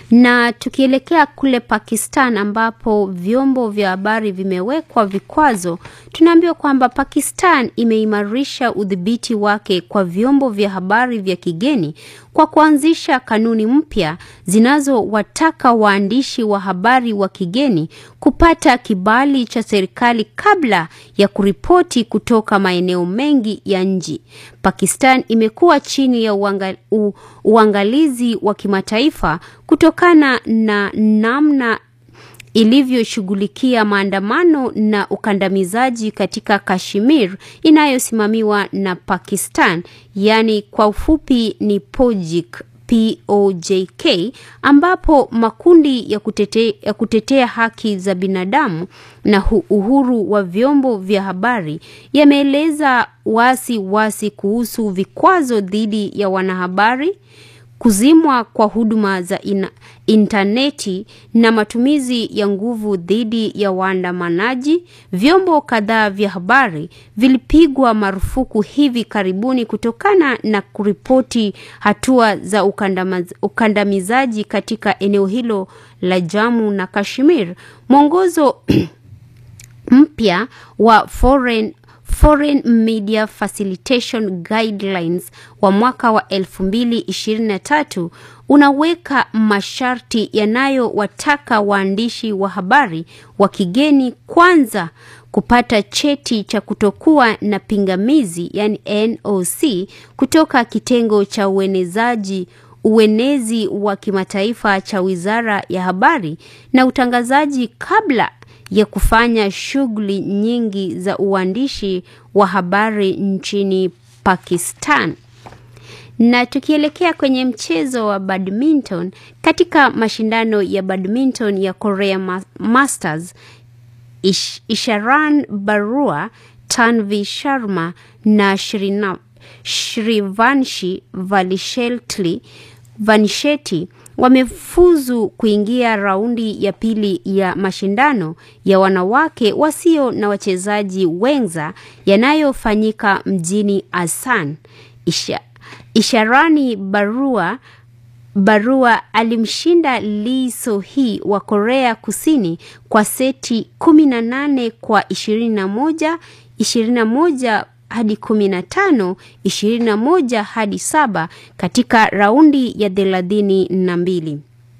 Na tukielekea kule Pakistan ambapo vyombo vya habari vimewekwa vikwazo, tunaambiwa kwamba Pakistan imeimarisha udhibiti wake kwa vyombo vya habari vya kigeni kwa kuanzisha kanuni mpya zinazowataka waandishi wa habari wa kigeni kupata kibali cha serikali kabla ya kuripoti kutoka maeneo mengi ya nchi. Pakistan imekuwa chini ya uangal, u, uangalizi wa kimataifa kutokana na namna ilivyoshughulikia maandamano na ukandamizaji katika Kashmir inayosimamiwa na Pakistan, yaani kwa ufupi ni POJIK POJK ambapo makundi ya kutetea, ya kutetea haki za binadamu na uhuru wa vyombo vya habari yameeleza wasi wasi kuhusu vikwazo dhidi ya wanahabari kuzimwa kwa huduma za ina, intaneti na matumizi ya nguvu dhidi ya waandamanaji. Vyombo kadhaa vya habari vilipigwa marufuku hivi karibuni kutokana na kuripoti hatua za ukandamizaji katika eneo hilo la Jammu na Kashmir. Mwongozo mpya wa Foreign Foreign Media Facilitation Guidelines wa mwaka wa 2023 unaweka masharti yanayowataka waandishi wa habari wa kigeni kwanza kupata cheti cha kutokuwa na pingamizi yani NOC kutoka kitengo cha uenezaji uenezi wa kimataifa cha Wizara ya Habari na Utangazaji kabla ya kufanya shughuli nyingi za uandishi wa habari nchini Pakistan. Na tukielekea kwenye mchezo wa badminton, katika mashindano ya badminton ya Korea Masters, Ish, Isharan Barua, Tanvi Sharma na Shrina, Shrivanshi Valishetli Vanisheti wamefuzu kuingia raundi ya pili ya mashindano ya wanawake wasio na wachezaji wenza yanayofanyika mjini Asan. Isha, Isharani Barua Barua alimshinda Lee So-hee wa Korea Kusini kwa seti 18 kwa 21, 21 hadi 15, 21 hadi 7 katika raundi ya thelathini na mbili.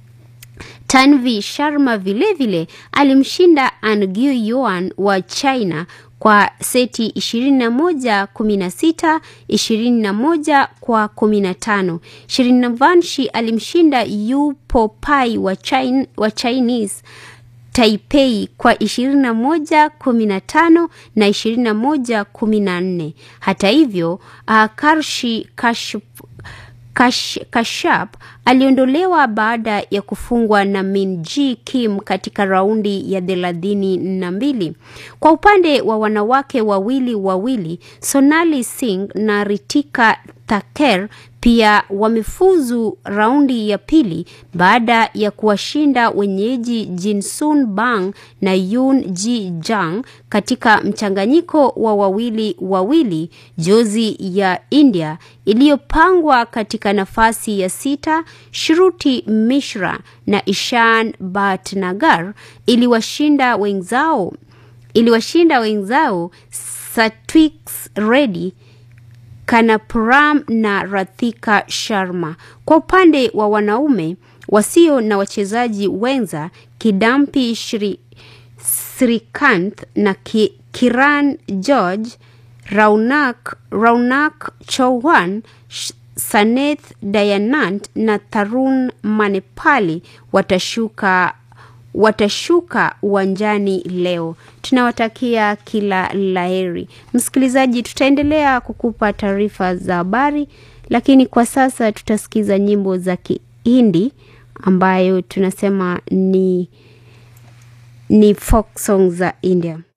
Tanvi Sharma vilevile alimshinda Angyu Yuan wa China kwa seti 21 16 21 kwa 15. Shirinavanshi alimshinda Yu Popai wa, China, wa Chinese Taipei kwa 21 15 na 21 14. Hata hivyo, uh, Karshi Kashp Kash, Kashap aliondolewa baada ya kufungwa na Min Ji Kim katika raundi ya thelathini na mbili. Kwa upande wa wanawake wawili wawili, Sonali Singh na Ritika Thaker pia wamefuzu raundi ya pili baada ya kuwashinda wenyeji Jinsun Bang na Yoon Ji Jang katika mchanganyiko wa wawili wawili. Jozi ya India iliyopangwa katika nafasi ya sita, Shruti Mishra na Ishan Bhatnagar iliwashinda wenzao iliwashinda wenzao Satwik Reddy Kanapuram na Rathika Sharma. Kwa upande wa wanaume wasio na wachezaji wenza, Kidampi Shri Srikanth na Ki, Kiran George, Raunak, Raunak Chauhan, Saneth Dayanant na Tarun Manepali watashuka watashuka uwanjani leo. Tunawatakia kila laheri. Msikilizaji, tutaendelea kukupa taarifa za habari, lakini kwa sasa tutasikiza nyimbo za Kihindi ambayo tunasema ni ni folk song za India.